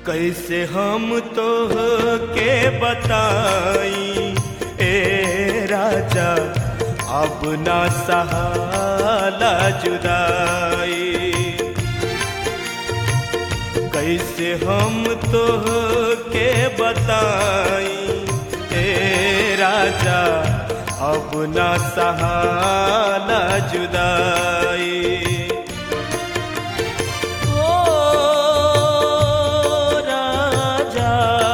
कैसे हम तो के बताई ए राजा अब ना सहाला जुदाई कैसे हम तो के बताई ए राजा अब ना सहाला जुदाई ओ राजा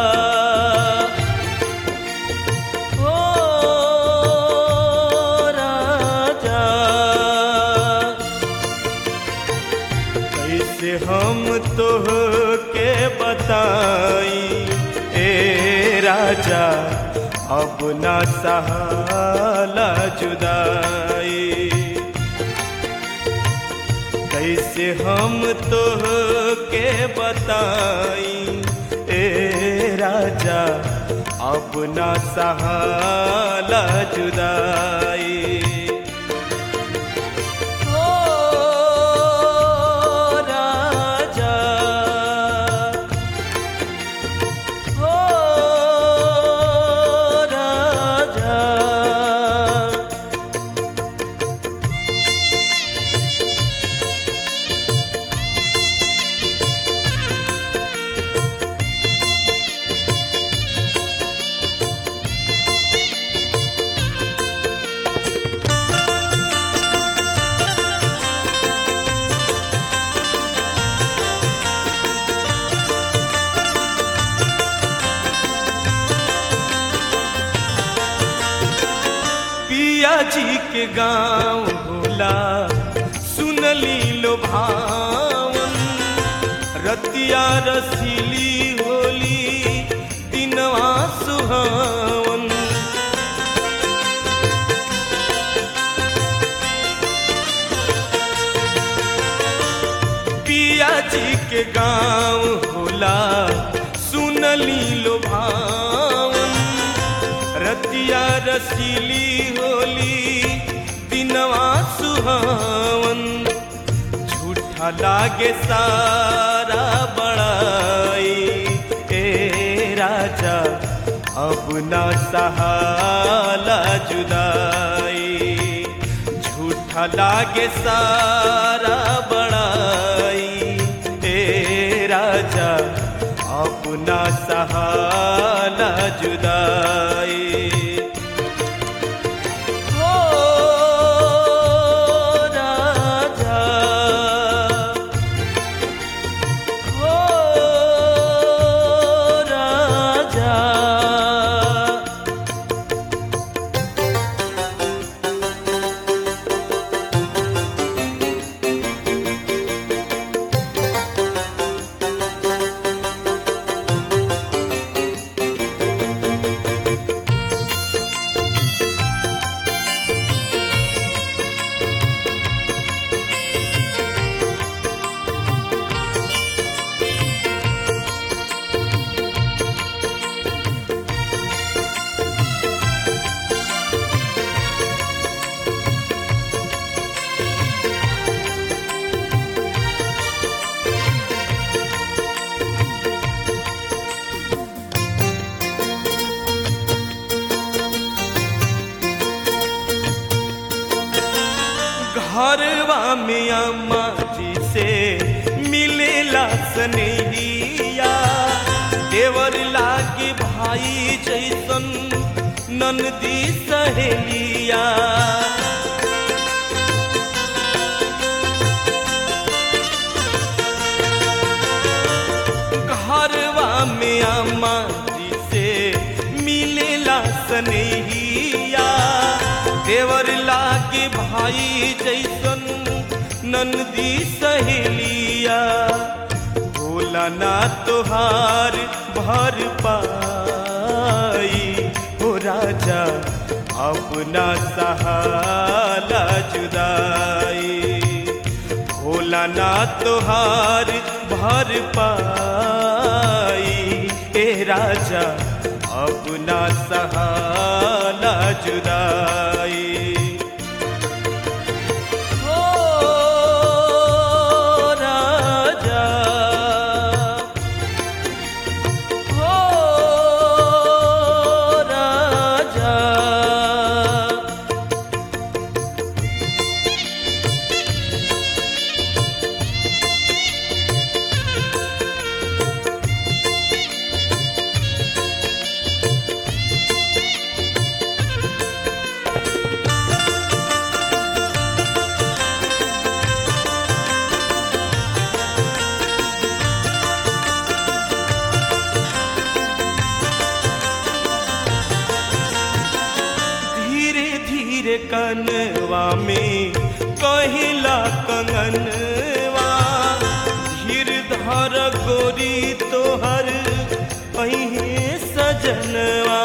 ओ राजा कैसे हम तो के बताई ए राजा अब ना सहाला जुदाई कैसे हम तो के बताई ए राजा अब ना सहाला जुदाई ओ राजा ओ राजा पिया जी के गांव भोला सुनली लो भावन रतिया रसीली होली दिनवा सुहावन पिया जी के गांव होला सुनली लो भावन रतिया रसीली होली दिनवा सुहावन झूठा लागे सारा बड़ाई ए राजा अब ना सहाला जुदाई झूठा लागे सारा बड़ाई ए राजा अपना सहाला जुदाई ओ राजा ओ राजा घरवा में अम्मा जी से मिलेला सनेहिया देवर लागे भाई जैसन ननदी सहेलिया घरवा में अम्मा जी से मिलेला सनेहिया देवर लागे भाई जैसन नंदी सहेलिया भोला ना तोहार भर पाई हो राजा अपना सहाला जुदाई भोला ना तोहार भर पाई ए राजा अपना सहाला जुदाई ओ राजा कनवा में कहिला कंगनवा धीर धर गोरी तोहर अहे सजनवा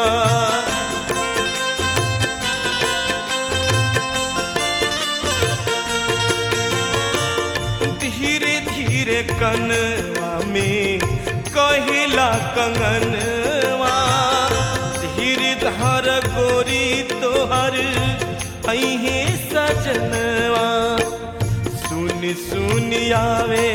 धीरे धीरे कनवा में कहिला कंगनवा धीरे धर गोरी तोहर अहे सजनवा सुन सुन आवे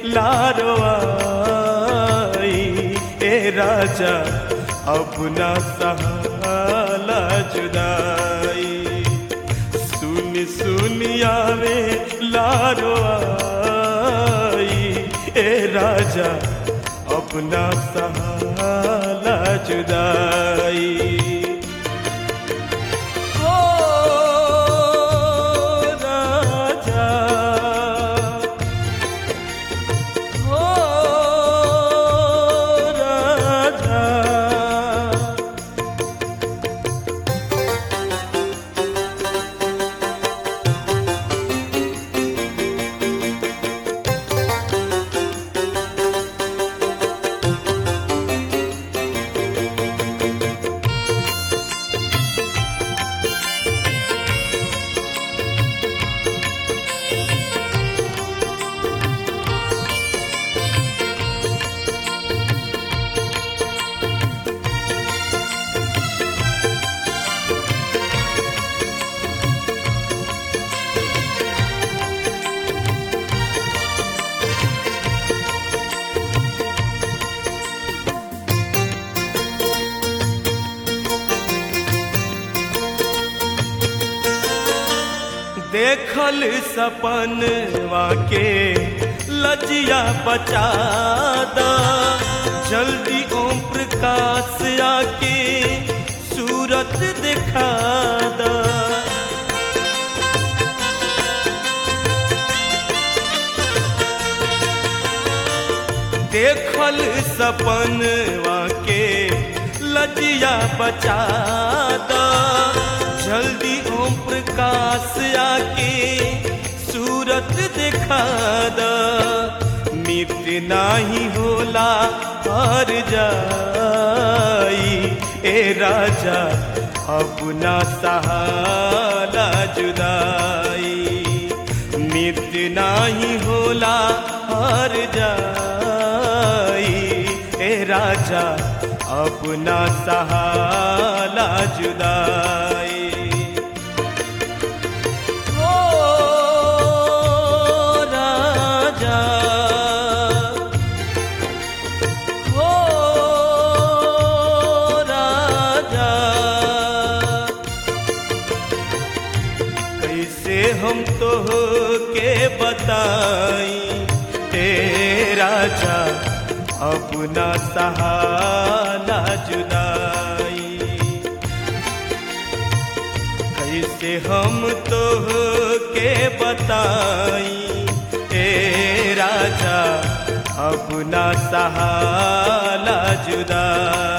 लारवाई ए राजा अपना सहाला जुदाई सुन सुन आवे लारो आई ए राजा अपना सहाला जुदाई ओ राजा ओ राजा देखल सपनवा के लजिया बचा दा जल्दी ओम प्रकाश आके सूरत दिखा दा देखल सपनवा के लजिया बचा दा जल्दी ओम प्रकाश आके सूरत दिखा दा मिट नाही होला हार जाई ए राजा अपना सहाला जुदाई मिट नाही होला हार जाई ए राजा अपना सहाला जुदाई ओ राजा ओ राजा कैसे हम तो के बताई हे राजा अपना सहाला जुदाई कैसे हम तो के बताई ए राजा अपना सहाला जुदाई